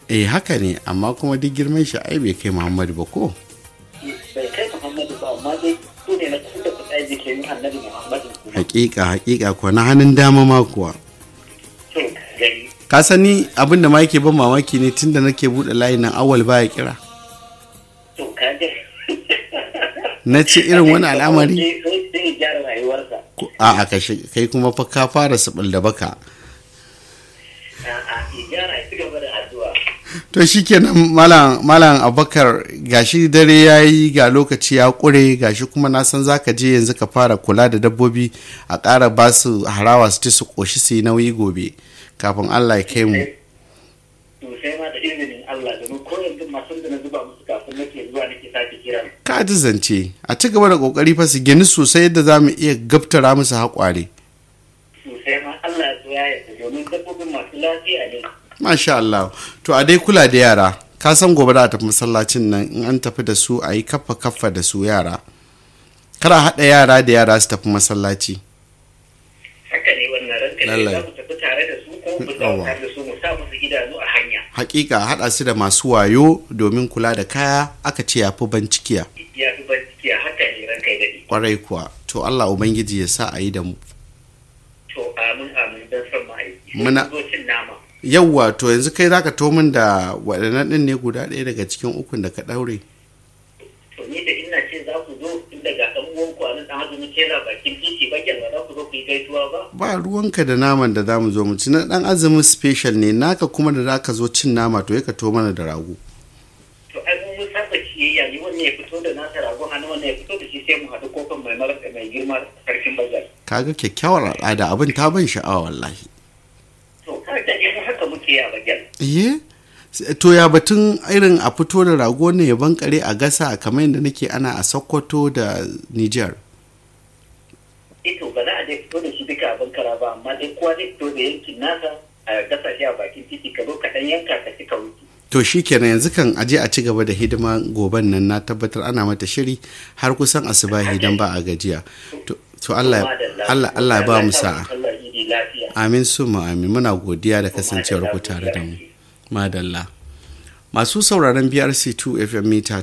eh haka ne amma kuma duk girman shi ai bai kai muhammadu ba ko bai kai muhammadu ba amma dai su ne na kusa da kuɗa jikin annabi muhammadu kuma hakika hakika kuwa na hannun dama ma kuwa to gani ka sani abin da ma yake ban mamaki ne tunda nake buɗe layin nan awal baya kira to ka ga na ce irin wani al'amari sai sai ya gyara rayuwarsa Ko- a a kashe kai kuma fa ka fara sabal da baka a'a ya gyara ya ci gaba da addu'a to shikenan malam malam abakar gashi dare yayi ga lokaci ya kure gashi kuma na san zaka je yanzu ka fara kula da dabbobi a ƙara ba su harawa su ci su ƙoshi su yi nauyi gobe kafin Allah ya kai mu to sai ma da izinin Allah domin ko yanzu masu da na zuba musu kafin nake zuwa nake sake kira ka ji zance a ci gaba da kokari fa su gini sosai yadda za mu iya gaftara musu haƙware sosai ma Allah ya so ya yarda domin dabbobin masu lafiya ne masha Allah to a dai kula da yara ka san gobe da a tafi masallacin nan in an tafi da su a yi kaffa kaffa da su yara kar a haɗa yara da yara su tafi masallaci haka ne wannan ranka ne Lallai. za mu tafi tare da su ko mu Yawwa. zauna tare da su mu sa musu idanu a hanya hakika haɗa su da masu wayo domin kula da kaya aka ce ya fi bancikiya ya fi bincike haka ne ranka ya daɗe kwarai kuwa to Allah ubangiji ya sa a yi da mu to amin amin don son ma'aiki Muna- Sai ku zo cin nama yawwa to yanzu kai zaka to min da waɗannan ɗin ne guda ɗaya daga cikin ukun da ka ɗaure to ni da ina ce za ku zo tun daga ɗan uwan ku a nan ɗan azumi kera bakin titi bakin ba za ku zo ku yi gaisuwa ba ba ruwanka da naman da zamu zo mu ci na ɗan azumin special ne naka kuma da zaka zo cin nama to ya ka to mana da rago to ai mun mun saba ciyayya ni wannan ya fito da nasa ragon hannu wannan ya fito da shi sai mu haɗu kofin mai mara mai girma sarkin bazar kaga kyakkyawar al'ada abin ta ban sha'awa wallahi to kar da mu haka muke yi a bagyal iye to ya batun irin a fito da rago ne ya bankare a gasa kamar yadda nake ana a sokoto da niger ito ba za a dai fito da shi duka abin kara ba amma dai kowa zai fito da yankin nasa a gasa shi a bakin titi ka zo ka ɗan yanka ka ci ka wuce to shikenan yanzu kan aje a ci gaba da hidima goben nan na tabbatar ana mata shiri har kusan asubahi dan ba a gajiya to, to Allah Allah Allah ya ba mu sa'a Allah ya yi lafiya amin summa amin muna godiya da kasancewar ku tare da mu madalla masu sauraron brc2 fm mita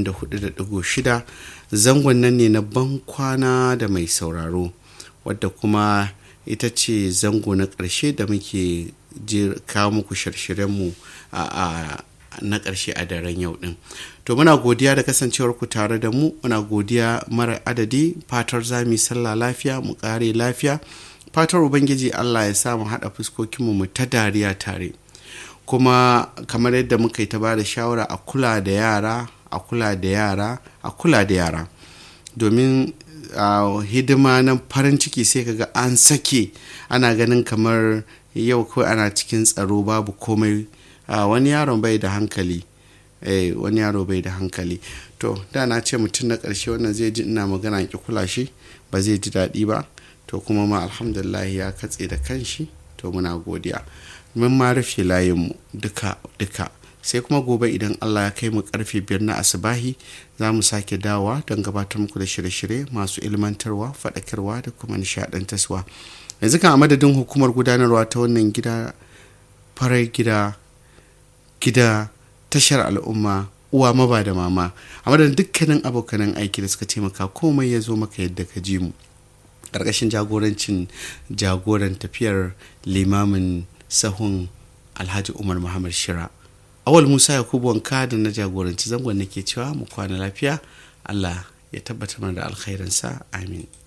94.6 zangon nan ne na ban kwana da mai sauraro wadda kuma ita ce zango na ƙarshe da muke je- kawo muku shirye-shiryenmu a, a na ƙarshe a daren yau ɗin to muna godiya da kasancewar ku tare da mu muna godiya mara adadi fatar za mu yi sallah lafiya mu ƙare lafiya fatar ubangiji allah ya sa mu haɗa fuskokinmu mu ta dariya tare kuma kamar yadda muka yi ta ba da shawara a kula da yara a kula da yara a kula da yara domin a hidima na farin ciki sai kaga an sake ana ganin kamar yau kawai ana cikin tsaro babu komai a wani yaron bai da hankali eh wani yaro bai da hankali to da na ce mutum na ƙarshe wannan zai ji ina magana ki kula shi ba zai ji daɗi ba to kuma ma alhamdulillah ya katse da kanshi to muna godiya mun ma rufe layinmu duka duka sai kuma gobe idan allah ya kai mu karfe biyar na asibahi za mu sake dawa don gabatar muku da shirye-shirye masu ilmantarwa faɗakarwa da kuma nishaɗantarwa yanzu kan a madadin hukumar gudanarwa ta wannan gida farar gida gida tashar al'umma uwa maba da mama a madadin dukkanin abokanan aiki da suka taimaka komai ya zo maka yadda ka ji mu ƙarƙashin jagorancin jagoran tafiyar limamin sahun alhaji umar muhammad shira awal musa yakubu wanka da na jagoranci zangon nake cewa mu kwana lafiya allah ya tabbatar mana da alkhairinsa amin